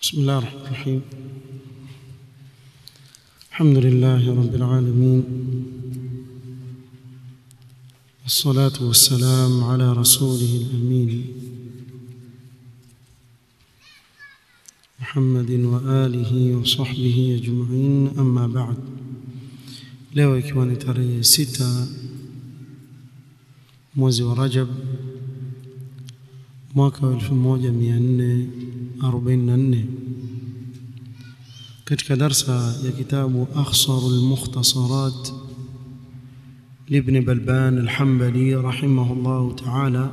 بسم الله الرحمن الرحيم الحمد لله رب العالمين والصلاة والسلام على رسوله الأمين محمد وآله وصحبه أجمعين أما بعد leo ikiwa ni tarehe sita mwezi wa Rajab mwaka wa 1444 katika darsa ya kitabu akhsaru almukhtasarat لابن بلبان الحنبلي رحمه الله تعالى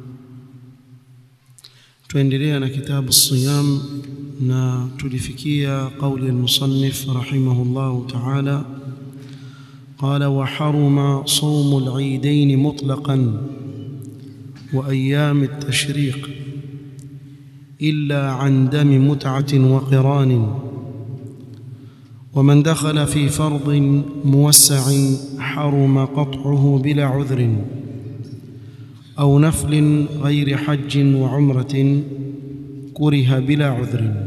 tuendelea na kitabu الصيام na tulifikia قول المصنف رحمه الله تعالى قال وحرم صوم العيدين مطلقا وايام التشريق الا عن دم متعه وقران ومن دخل في فرض موسع حرم قطعه بلا عذر او نفل غير حج وعمره كره بلا عذر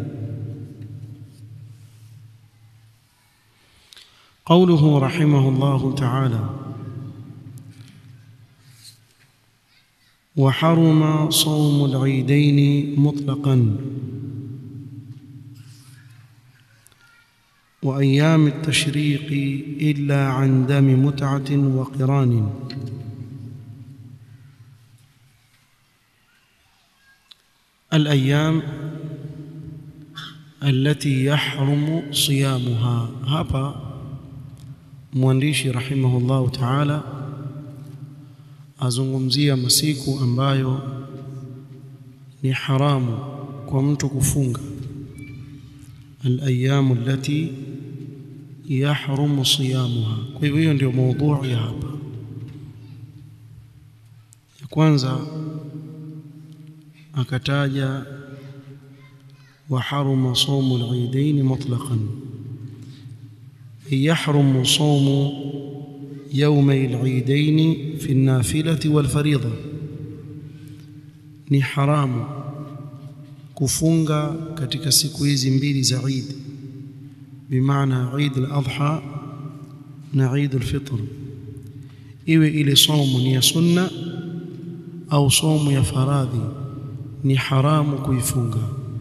قوله رحمه الله تعالى وحرم صوم العيدين مطلقا وايام التشريق الا عن دم متعه وقران الايام التي يحرم صيامها hapa mwandishi rahimahullahu ta'ala azungumzia masiku ambayo ni haramu kwa mtu kufunga al-ayyamu allati yahrumu siyamuha kwa hivyo hiyo ndio maudhui ya hapa ya kwanza akataja wa haruma sawmu al-eidain mutlaqan يحرم صوم يومي العيدين في النافلة والفريضة ni haramu kufunga katika siku hizi mbili za Eid bimaana Eid al-Adha na Eid al-Fitr iwe ile somo ni ya sunna au somo ya faradhi ni haramu kuifunga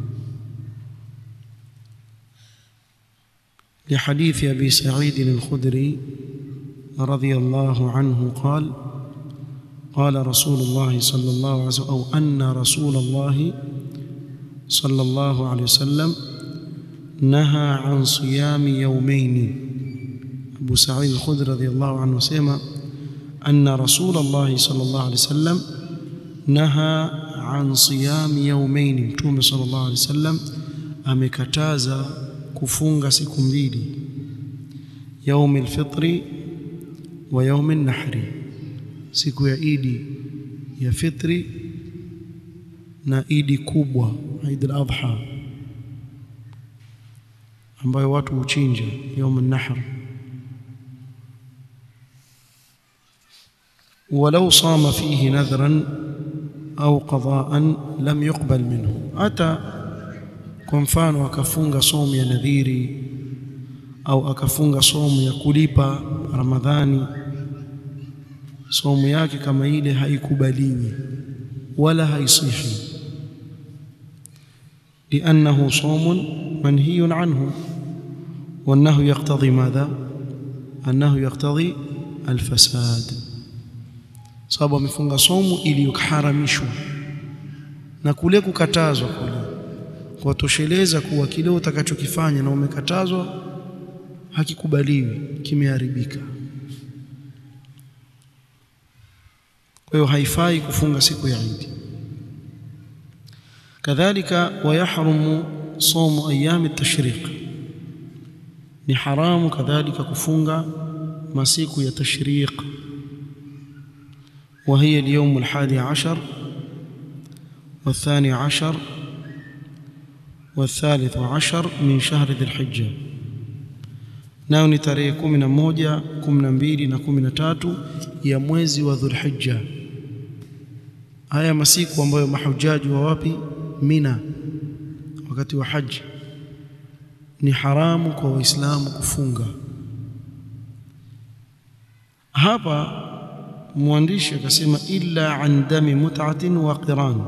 لحديث ابي سعيد الخدري رضي الله عنه قال قال رسول الله صلى الله عليه وسلم او ان رسول الله صلى الله عليه وسلم نهى عن صيام يومين ابو سعيد الخدري رضي الله عنه سمع ان رسول الله صلى الله عليه وسلم نهى عن صيام يومين متوم صلى الله عليه وسلم amekataza kufunga siku mbili yaumi alfitri wa yaumi nahri siku ya idi ya fitri na idi kubwa Eid al-Adha ambayo watu huchinja yaum an-nahr ولو صام فيه نذرا أو قضاء لم يقبل منه أتى kwa mfano akafunga somo ya nadhiri au akafunga somo ya kulipa Ramadhani somo yake kama ile haikubaliwi wala haisihi لأنه صوم منهي عنه وأنه يقتضي ماذا أنه يقتضي الفساد sababu amefunga somo iliyoharamishwa na kule kukatazwa kule kuwatosheleza kuwa kile utakachokifanya na umekatazwa hakikubaliwi kimeharibika kwa hiyo haifai kufunga siku ya Eid kadhalika wayahrumu somu ayami tashriq ni haramu kadhalika kufunga masiku ya tashriq وهي اليوم الحادي عشر والثاني عشر والثالث عشر من شهر ذي الحجة nao ni tarehe kumi na moja kumi na mbili na kumi na tatu ya mwezi wa dhulhijja haya masiku ambayo mahujaji wa wapi mina wakati wa haji ni haramu kwa waislamu kufunga hapa mwandishi akasema illa an dami mut'atin wa qiran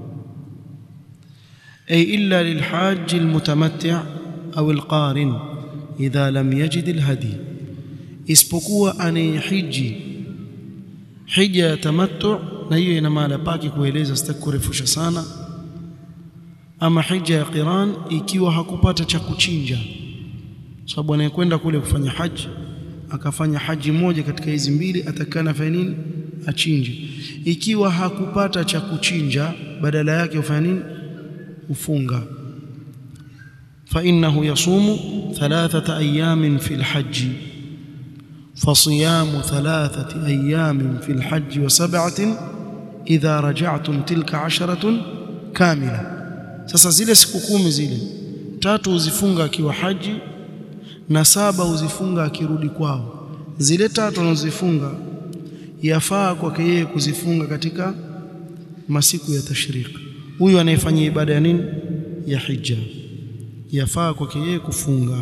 ay illa lilhajj almutamatti' au alqarin idha lam yajid alhadi isipokuwa anayehiji hija ya tamattu na hiyo ina maana pake kueleza sitaki kurefusha sana ama hija ya qiran ikiwa hakupata cha kuchinja sababu anayekwenda kule kufanya haji akafanya haji moja katika hizi mbili atakana fanya nini achinje ikiwa hakupata cha kuchinja badala yake ufanya nini ufunga fa innahu yasumu thalathata ayamin fi alhajj فصيام ثلاثة أيام في الحج وسبعة إذا رجعتم تلك عشرة كاملة sasa zile siku kumi zile tatu uzifunga akiwa haji na saba uzifunga akirudi kwao zile tatu anazozifunga yafaa kwake yeye kuzifunga katika masiku ya tashriq huyu anayefanya ibada ya nini ya hija yafaa kwake yeye kufunga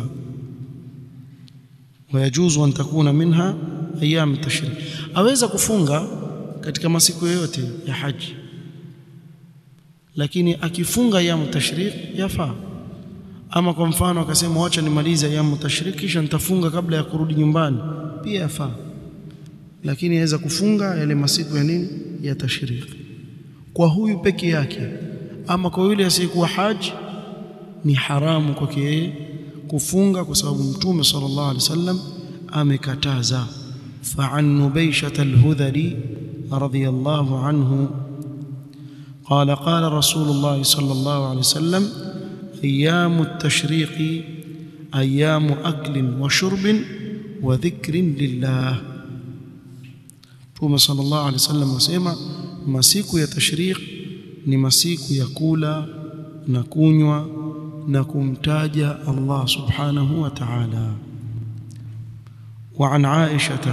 wayajuzu an takuna minha ayyam tashriq aweza kufunga katika masiku yoyote ya haji lakini akifunga ayyam tashriq yafaa ama kwa mfano akasema wacha nimalize ayyam tashriq kisha nitafunga kabla ya kurudi nyumbani pia yafaa lakini aweza kufunga yale masiku ya nini ya tashriq kwa huyu peke yake ama kwa yule asiyekuwa haji ni haramu kwake yeye kufunga kwa sababu mtume sallallahu alaihi wasallam amekataza fa'an nubayshat al-hudhali radiyallahu anhu قال قال رسول الله صلى الله عليه وسلم أيام التشريق أيام أكل وشرب وذكر لله Mtume sallallahu alaihi wasallam asema masiku ya tashriq ni masiku ya kula na kunywa na kumtaja Allah subhanahu wa ta'ala وعن عائشة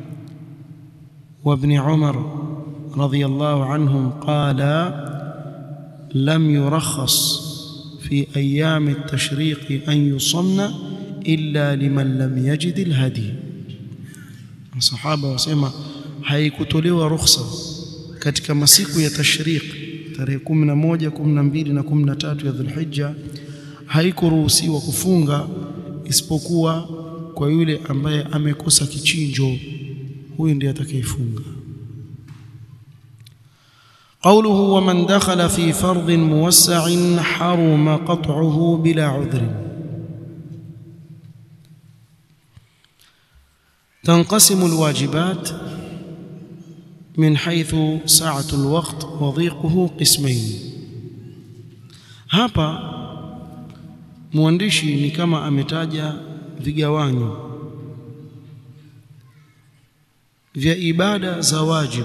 وابن عمر رضي الله عنهم قال لم يرخص في أيام التشريق أن يصمن إلا لمن لم يجد الهدي الصحابة وسلم haikutolewa rukhsa katika masiku ya tashriq tarehe 11 12 na 13 ya Dhulhijja haikuruhusiwa kufunga isipokuwa kwa yule ambaye amekosa kichinjo huyu ndiye atakayefunga قوله ومن دخل في فرض موسع حرم قطعه بلا عذر تنقسم الواجبات من حيث سعة الوقت وضيقه قسمين hapa mwandishi ni kama ametaja vigawanyo vya ibada za wajibu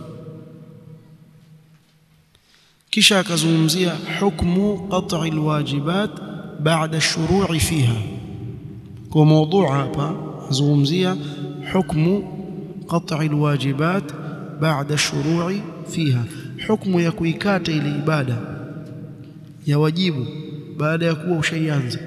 kisha akazungumzia hukmu qat'i alwajibat baada shuru'i fiha kwa mada hapa azungumzia hukmu qat'i alwajibat baada shuru'i fiha hukmu ya kuikata ile ibada ya wajibu baada ya kuwa ushaianza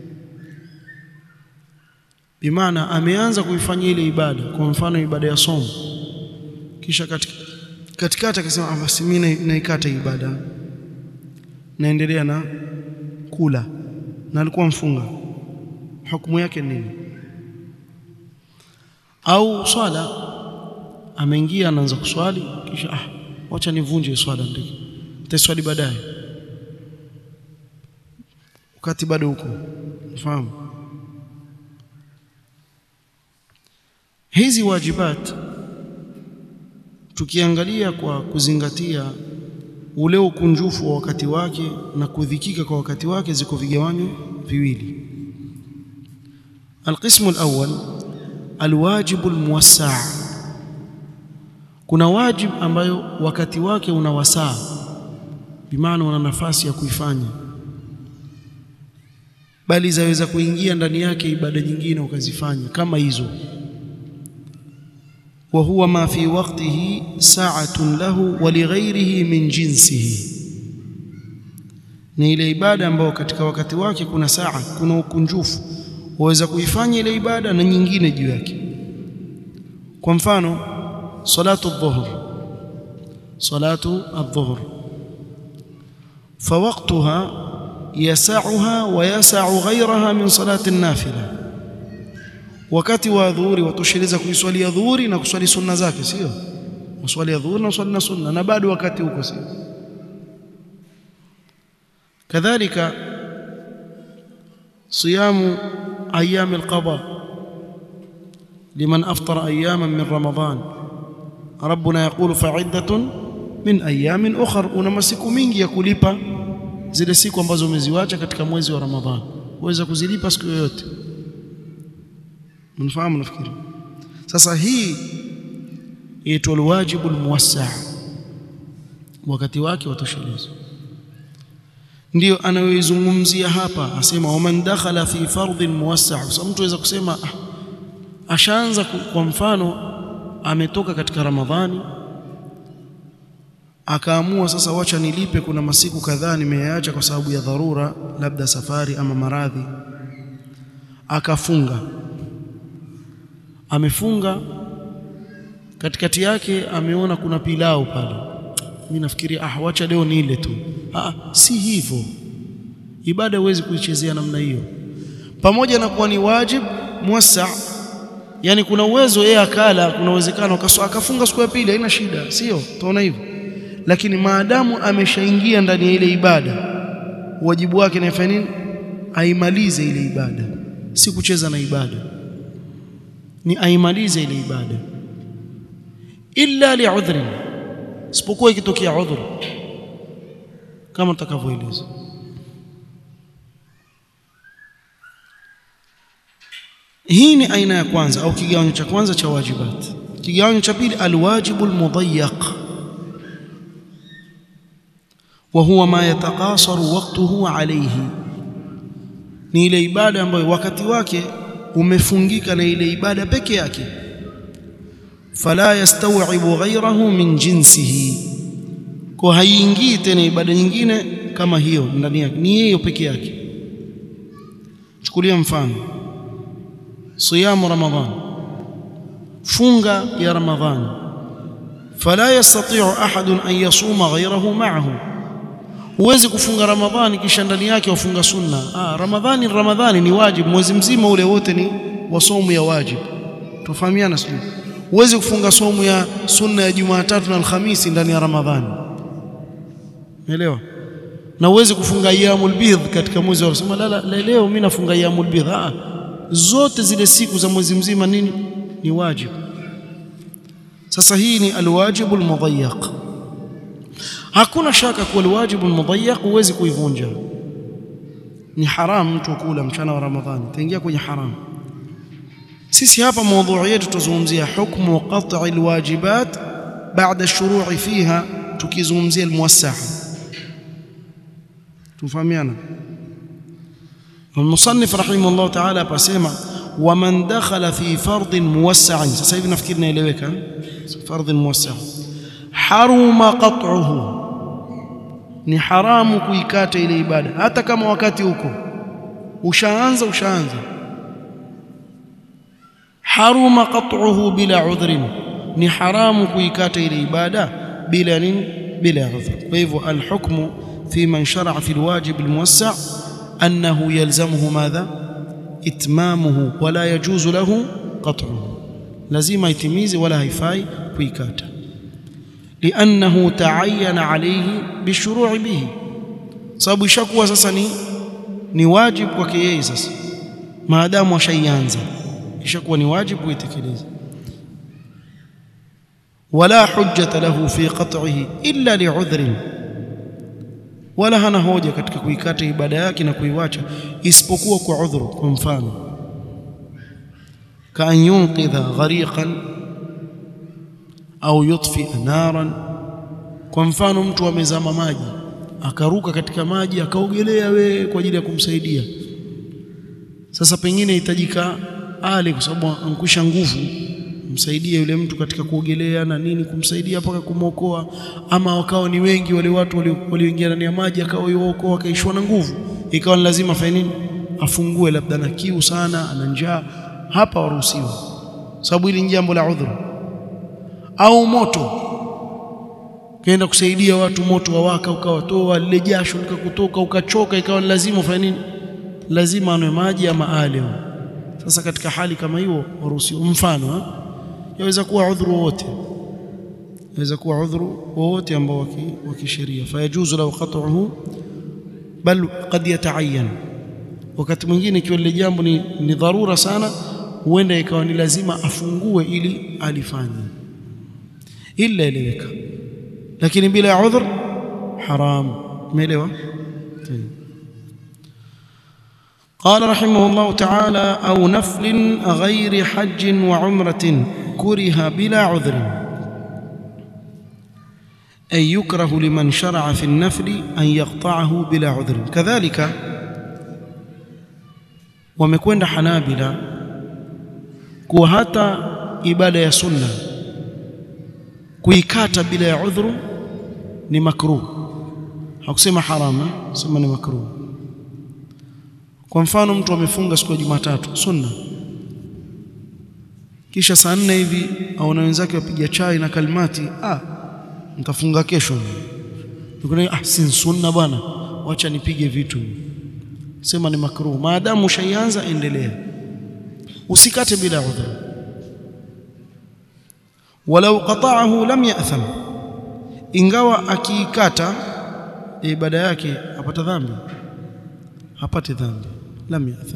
bimaana ameanza kuifanya ile ibada kwa mfano ibada ya somo kisha katika katikati akasema basi mimi naikata ibada naendelea na kula na alikuwa mfunga hukumu yake nini au swala ameingia anaanza kuswali kisha ah wacha nivunje swala ndio nitaswali baadaye wakati bado huko fahamu hizi wajibat tukiangalia kwa kuzingatia ule ukunjufu wa wakati wake na kudhikika kwa wakati wake ziko vigawanyo viwili alqismu alawwal alwajibu almuwassa' kuna wajib ambayo wakati wake una wasaa bimaana una nafasi ya kuifanya bali zaweza kuingia ndani yake ibada nyingine ukazifanya kama hizo وهو ما في وقته ساعة له ولغيره من جنسه ni ile ibada ambayo katika wakati wake kuna saa, kuna ukunjufu, waweza kuifanya ile ibada na nyingine juu yake. Kwa mfano salatu adh-dhuhr, salatu adh-dhuhr fawaqtuha yasauha wa yasau ghayraha min salati an-nafila, wakati wa dhuhuri watosheleza kuiswalia dhuhuri na kuswali sunna zake, sio uswali ya dhuhuri na uswali na sunna, na bado wakati huko, sio kadhalika siyamu ayami alqada liman aftara ayaman min ramadan rabbuna yaqulu fa'iddatun min ayamin ukhra, una masiku mingi ya kulipa zile siku ambazo umeziwacha katika mwezi wa Ramadhan, uweza kuzilipa siku yoyote. Mnafahamu? Nafikiri sasa hii yaitwa alwajibu almuwassa, wakati wake watosheleza ndio anayoizungumzia hapa, asema waman dakhala fi fardhin muwassa. Sasa mtu aweza kusema ah, ashaanza kwa mfano, ametoka katika Ramadhani akaamua sasa, wacha nilipe, kuna masiku kadhaa nimeyaacha kwa sababu ya dharura, labda safari ama maradhi, akafunga. Amefunga katikati yake, ameona kuna pilau pale mimi nafikiri ah, wacha leo nile tu. Ah, si hivyo. Ibada huwezi kuichezea namna hiyo, pamoja na kuwa ni wajib muwassa, yani kuna uwezo yeye akala, kuna uwezekano akafunga siku ya pili, haina shida, sio? Tunaona hivyo, lakini maadamu ameshaingia ndani ya ile ibada, wajibu wake ni afanye nini? Aimalize ile ibada, si kucheza na ibada, ni aimalize ile ibada, illa liudhrin isipokuwa ikitokea udhur kama tutakavyoeleza. Hii ni aina ya kwanza au kigawanyo cha kwanza cha wajibat. Kigawanyo cha pili, alwajibu almudayyaq, wa huwa ma yataqasaru waqtuhu alayhi, ni ile ibada ambayo wakati wake umefungika na ile ibada peke yake fala yastawibu ghayrahu min jinsihi, kwa haiingii tena ibada nyingine kama hiyo ndani yake, ni hiyo peke yake. Chukulia mfano siyamu Ramadhan, funga ya Ramadhani, fala yastati'u ahadun an yasuma ghayrahu ma'ahu, huwezi kufunga Ramadhani kisha ndani yake wafunga sunna. Ah, Ramadhani Ramadhani ni wajibu, mwezi mzima ule wote ni wasomu ya wajibu. Tufahamiana sio? Huwezi kufunga somu ya sunna ya Jumatatu na Alhamisi ndani ya Ramadhani, umeelewa? Na huwezi kufunga ayyamul bidh katika mwezi wa sema la, la, leo mimi nafunga ayyamul bidh. Ah, zote zile siku za mwezi mzima nini ni wajibu. Sasa hii ni alwajibu almudayyaq. Hakuna shaka kuwa alwajibu almudayyaq huwezi kuivunja, ni haramu mtu kula mchana wa Ramadhani, taingia kwenye haramu. Sisi hapa maudhui yetu tutazungumzia hukmu qat'i alwajibat baada shuru'i fiha, tukizungumzia almuwassaa. Tufahamiana. Almusannif rahimahullah ta'ala apasema waman dakhala fi fardhin muwassa'in. Sasa hivi nafikiri naeleweka, fardhin muwassa' haruma qat'uhu, ni haramu kuikata ile ibada, hata kama wakati huko ushaanza ushaanza haruma qat'uhu bila udhrin, ni haramu kuikata ile ibada bila nini? Bila udhur. Kwa hivyo alhukmu fi man shara'a fi alwajib almuwassa' annahu yalzamuhu madha itmamuhu wala yajuzu lahu qat'uhu, lazima itimize wala haifai kuikata, liannahu ta'ayyana alayhi bishuru'i bihi, sababu ishakuwa sasa ni ni wajibu kwake yeye sasa, maadamu ashaianza ishakuwa ni wajibu kuitekeleza. Wala hujjata lahu fi qat'ihi illa li'udhrin, wala hana hoja katika kuikata ibada yake na kuiwacha isipokuwa kwa udhuru. Kwa mfano, ka an yunqidha ghariqan au yutfia naran. Kwa mfano, mtu amezama maji akaruka katika maji akaogelea we kwa ajili ya kumsaidia. Sasa pengine hitajika ale kwa sababu ankwisha nguvu, msaidie yule mtu katika kuogelea na nini, kumsaidia mpaka kumwokoa, ama wakawa ni wengi wale watu walioingia ndani ya maji, akawa yuokoa, akaishwa na nguvu, ikawa ni lazima afanye nini? Afungue, labda na kiu sana, ana njaa, hapa waruhusiwa, sababu hili ni jambo la udhuru. Au moto, kaenda kusaidia watu, moto wawaka, ukawatoa lile jasho likakutoka, ukachoka, ikawa ni lazima ufanye nini? Lazima anwe maji ama ale. Sasa katika hali kama hiyo waruhusiwa. Mfano yaweza kuwa udhuru wowote, yaweza kuwa udhuru wowote ambao wa kisheria, fayajuzu lahu qat'uhu bal qad yata'ayyan. Wakati mwingine ikiwa lile jambo ni, ni dharura sana, huenda ikawa ni lazima afungue ili alifanye, ila eleweka, lakini bila ya udhur haram. Umeelewa? قال رحمه الله تعالى أو نفل غير حج وعمرة كره بلا عذر أي يكره لمن شرع في النفل أن يقطعه بلا عذر كذلك wamekwenda Hanabila kuwa hata ibada ya sunna kuikata bila ya udhuru ni makruh. Hakusema harama, sema ni makruh. Kwa mfano mtu amefunga siku ya Jumatatu sunna, kisha saa nne hivi aona wenzake wapiga chai na kalimati, ah, nitafunga kesho. Nikuna ah, si sunna bwana, wacha nipige vitu. Sema ni makruh, maadamu ushaianza endelea, usikate bila udhur. Walau qata'ahu lam ya'tham, ingawa akiikata ibada yake apata dhambi, hapati dhambi لم يأثم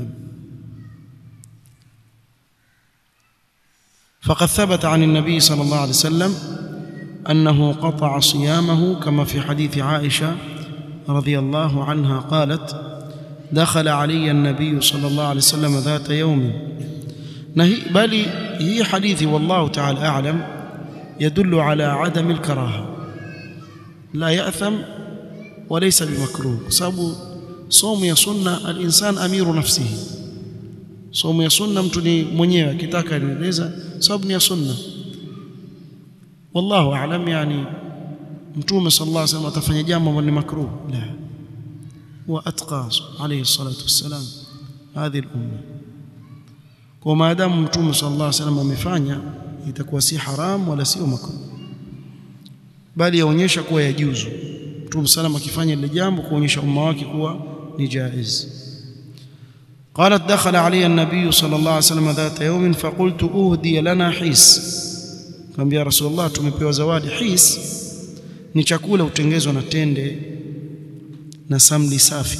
فقد ثبت عن النبي صلى الله عليه وسلم أنه قطع صيامه كما في حديث عائشة رضي الله عنها قالت دخل علي النبي صلى الله عليه وسلم ذات يوم نهي بل هي حديث والله تعالى أعلم يدل على عدم الكراهة لا يأثم وليس بمكروه سبب Somo ya sunna, alinsan amiru nafsihi. Somo ya sunna mtu ni mwenyewe akitaka anaeleza, sababu ni ya sunna. Wallahu aalam, yani Mtume sallallahu alaihi wasallam atafanya jambo ambalo ni makruh, la wa atqa alayhi salatu wassalam hadhihi al-umma. Kwa maadamu Mtume sallallahu alaihi wasallam amefanya, itakuwa si haram wala sio makruh, bali yaonyesha kuwa yajuzu. Mtume sallam akifanya lile jambo kuonyesha umma wake kuwa ni jaiz. قالت دخل علي النبي صلى الله عليه وسلم ذات يوم فقلت أهدي لنا حيس قام يا رسول الله tumepewa zawadi his ni chakula utengezwa na tende na samli safi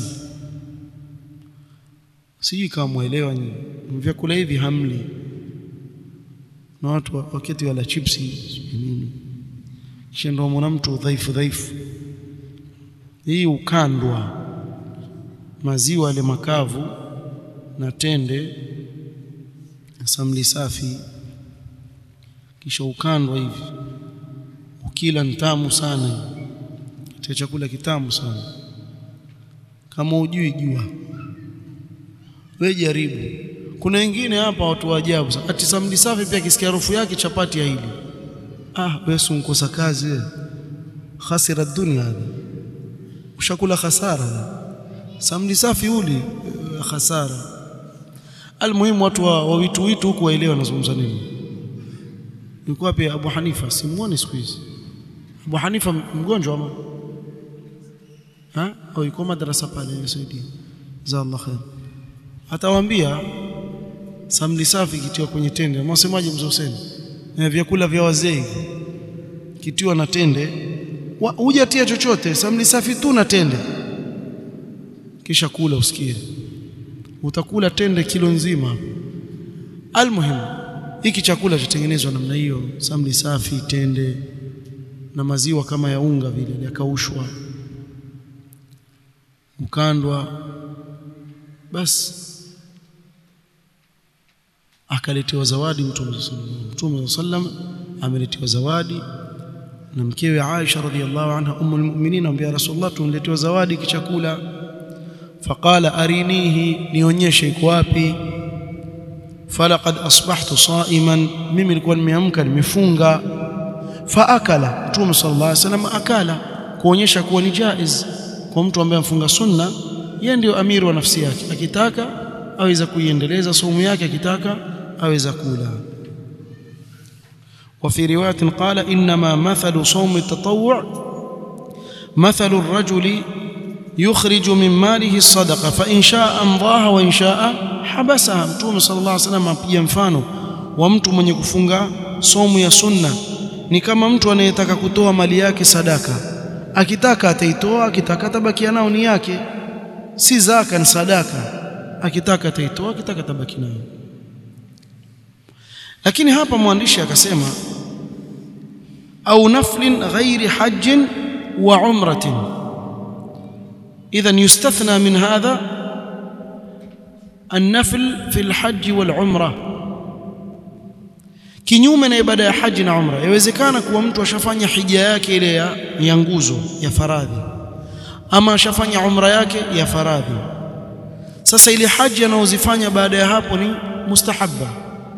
sijui kama mwelewa nyinyi vyakula hivi hamli na watu wakati wala chipsi nini kisha ndio mwana mtu dhaifu dhaifu hii ukandwa maziwa yale makavu na tende na samli safi, kisha ukandwa hivi, ukila ntamu sana, katika chakula kitamu sana. Kama ujui jua, we jaribu. Kuna wengine hapa watu wa ajabu sana, ati samli safi pia kisikia harufu yake chapati ya hili. Ah, wewe si unkosa kazi wewe, khasira dunia hadha, ushakula khasara samli safi uli khasara. Almuhimu watu wa, wa witu witu huku waelewa wanazungumza nini. Yuko wapi Abu Hanifa? Simuoni siku hizi. Abu Hanifa mgonjwa ama ha au yuko madrasa pale yasaidia. Jazakallah khair. Atawaambia samli safi kitiwa kwenye tende. Mwasemaje mzee Hussein? Eh, vyakula vya wazee hivi kitiwa na tende, hujatia chochote, samli safi tu na tende kisha kula usikie, utakula tende kilo nzima. Almuhimu, hiki chakula chatengenezwa namna hiyo, samli safi, tende na maziwa kama ya unga vile yakaushwa, ukandwa, basi akaletewa zawadi Mtume Mtume sallam ameletewa zawadi na mkewe Aisha radhiallahu anha ummul mu'minin, amwambia Rasulullah, tunaletewa zawadi kichakula faqala arinihi, nionyeshe iko wapi. falaqad asbahtu sa'iman mimi nilikuwa nimeamka nimefunga faakala mtume sallallahu alaihi wasallam akala kuonyesha kuwa ni jaiz kwa mtu ambaye amfunga sunna yeye ndio amiri wa nafsi yake akitaka aweza kuiendeleza saumu yake akitaka aweza kula وفي روايه قال انما مثل صوم التطوع مثل الرجل يخرج من ماله الصدقه فان شاء امضاها وان شاء حبسها متوم صلى الله عليه وسلم apiga mfano wa mtu mwenye kufunga somu ya sunna ni kama mtu anayetaka kutoa mali yake sadaka akitaka ataitoa akitaka tabakia nao ni yake si zaka ni sadaka akitaka ataitoa akitaka tabaki nayo lakini hapa mwandishi akasema au naflin ghairi hajjin wa umratin idhan yustathna min hadha النفل في الحج والعمره kinyume na ibada ya haji na umra yawezekana kuwa mtu ashafanya hija yake ile ya, ya nguzo ya faradhi ama ashafanya umra yake ya faradhi sasa ile haji anayozifanya baada ya hapo ni mustahabba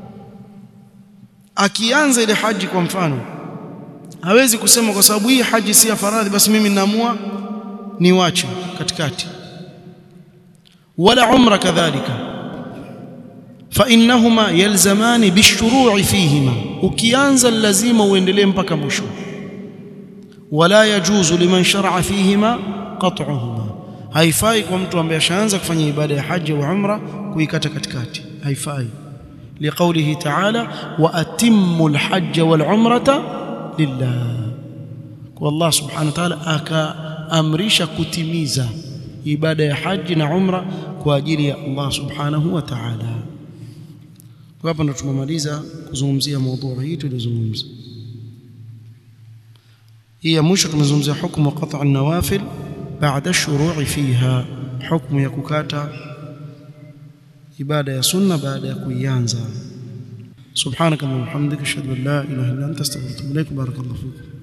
akianza ile haji kwa mfano hawezi kusema kwa sababu hii haji si ya faradhi basi mimi ninaamua niwache katikati wala umra kadhalika فإنهما يلزمان بالشروع فيهما ukianza lazima uendelee mpaka mwisho wala yajuzu liman shar'a fihima qat'uhuma haifai kwa mtu ambaye ashaanza kufanya ibada ya haji au umra kuikata katikati haifai liqaulihi ta'ala wa atimmu alhajj wal umrata lillah kwa Allah subhanahu wa ta'ala akaamrisha kutimiza ibada ya haji na umra kwa ajili ya Allah subhanahu wa ta'ala kwa hapa ndo tumemaliza kuzungumzia mada hii tulizungumza hii ya mwisho tumezungumzia hukumu qat'a an-nawafil baada ash-shuru'i fiha hukumu ya kukata ibada ya sunna baada ya kuianza subhanaka wa bihamdika ashhadu an la ilaha illa anta astaghfiruka wa atubu ilaik barakallahu fikum